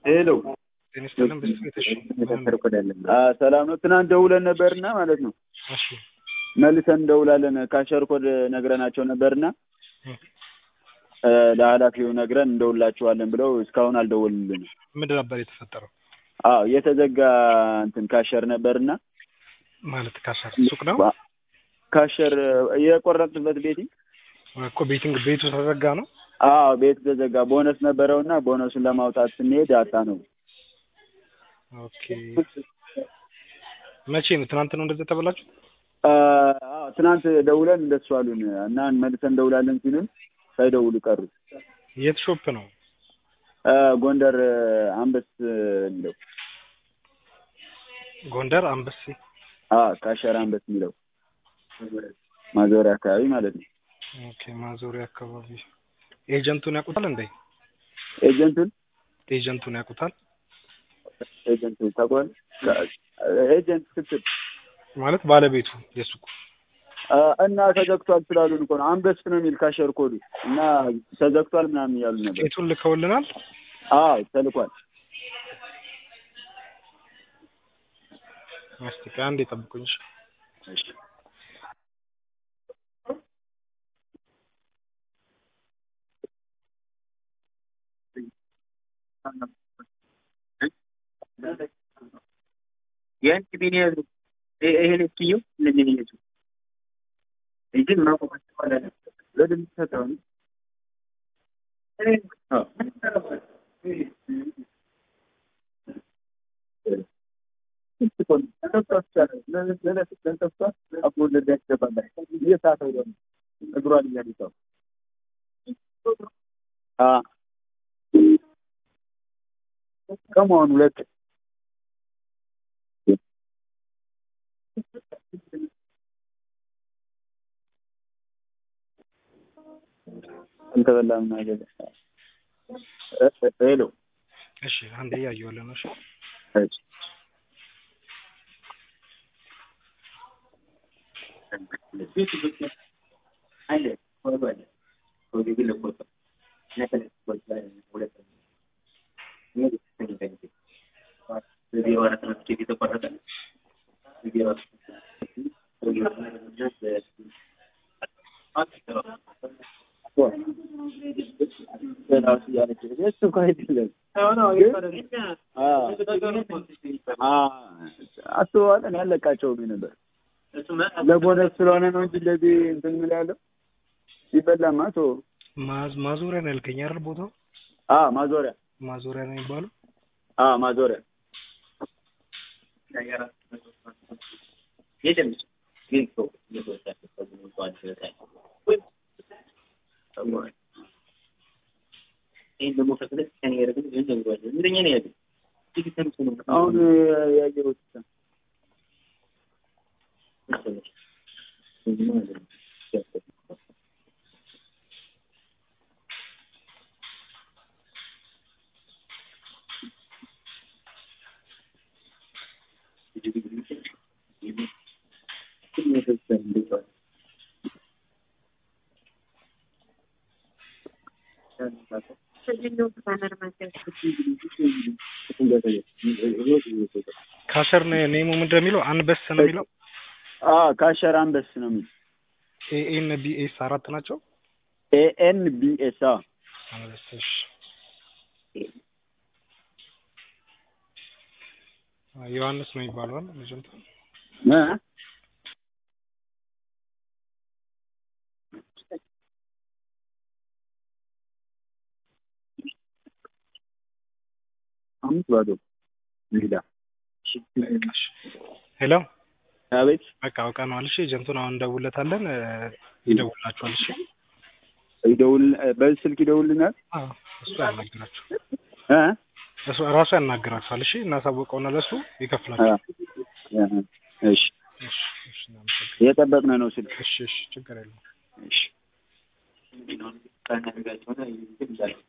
ሄሎ ጤና ይስጥልን ብስክሌት እሺ ሰላም ነው። ትናንት ደውለን ነበርና ማለት ነው እሺ መልሰን እንደውላለን ካሸር ኮድ ነግረናቸው ነበርና ለኃላፊው ነግረን እንደውላችኋለን ብለው እስካሁን አልደወሉልንም። ምንድን ነበር የተፈጠረው? አዎ የተዘጋ እንትን ካሸር ነበርና ማለት ካሸር ሱቅ ነው ካሸር የቆረጥበት ቤቲ እኮ ቤቲንግ ቤቱ ተዘጋ ነው። አዎ ቤት ተዘጋ። ቦነስ ነበረውና ቦነሱን ለማውጣት ስንሄድ አጣ ነው። ኦኬ መቼ ነው? ትናንት ነው እንደዛ ተበላችሁ? አዎ ትናንት ደውለን እንደሱ አሉን እና መልሰን እንደውላለን ሲሉን ሳይደውሉ ቀሩ። የት ሾፕ ነው? ጎንደር አንበስ የሚለው ጎንደር አንበሴ አዎ ካሸር አንበስ የሚለው ማዞሪያ አካባቢ ማለት ነው። ኦኬ ማዞሪያ አካባቢ ኤጀንቱን ያውቁታል እንዴ? ኤጀንቱን ኤጀንቱን ያውቁታል ኤጀንቱን ታውቀዋል? ኤጀንት ስትል ማለት ባለቤቱ የሱቁ እና ተዘግቷል ስላሉን እኮ ነው። አንበስ ነው የሚል ካሸር ኮዱ እና ተዘግቷል ምናምን እያሉ ነበር። ቄቱን ልከውልናል። አዎ ተልኳል። እስቲ አንዴ ጠብቁኝ። እሺ የአንድ ቢኒያዝ ይሄን እስኪዩ እነዚህ ይዙ ይግን ማቆም ተባለ ለድም ተታው ከመሆኑ ሁለት አልተበላም ነገር ሄሎ እሺ አንዴ እያየሁልህ ነው። እሺ እሺ አስበዋል። እኔ አለቃቸውም ነበር ለቦነስ ስለሆነ ነው እንጂ እንደዚህ እንትን ምን ያለው ይበላማ ቶ ማዞሪያ ነው ያልከኝ አይደል? ቦታው አ ማዞሪያ ማዞሪያ ነው የሚባለው። አ ማዞሪያ ይህን ደግሞ ፈቅደህ ከኔ ያደረግን ይህን ነግሯለን እንደኛ ነው ያለ አሁን ያየሁት ካሸር ኔሙ ምንድን ነው የሚለው? አንበስ ነው የሚለው። አ ካሸር አንበስ ነው የሚለው። ኤኤን ቢኤስ አራት ናቸው። ኤኤን ቢኤስ አ አንበስ እሺ። ዮሐንስ ነው የሚባለው አይደል? ልጅንቱ እ አምስት ባዶ ሜዳ ሄሎ አቤት በቃ አውቀነዋል። እሺ ኤጀንቱን አሁን እንደውለታለን። ይደውላችኋል። እሺ ይደውል በዚህ ስልክ ይደውልናል። አዎ እሱ ያናግራችሁ እ እሱ ራሱ ያናግራችኋል። እሺ እናሳውቀውና ለሱ ይከፍላችኋል። እሺ እሺ እሺ እናመሰግናለን። እየጠበቅን ነው ስልክ። እሺ እሺ ችግር የለውም። እሺ ካናደርጋቸውና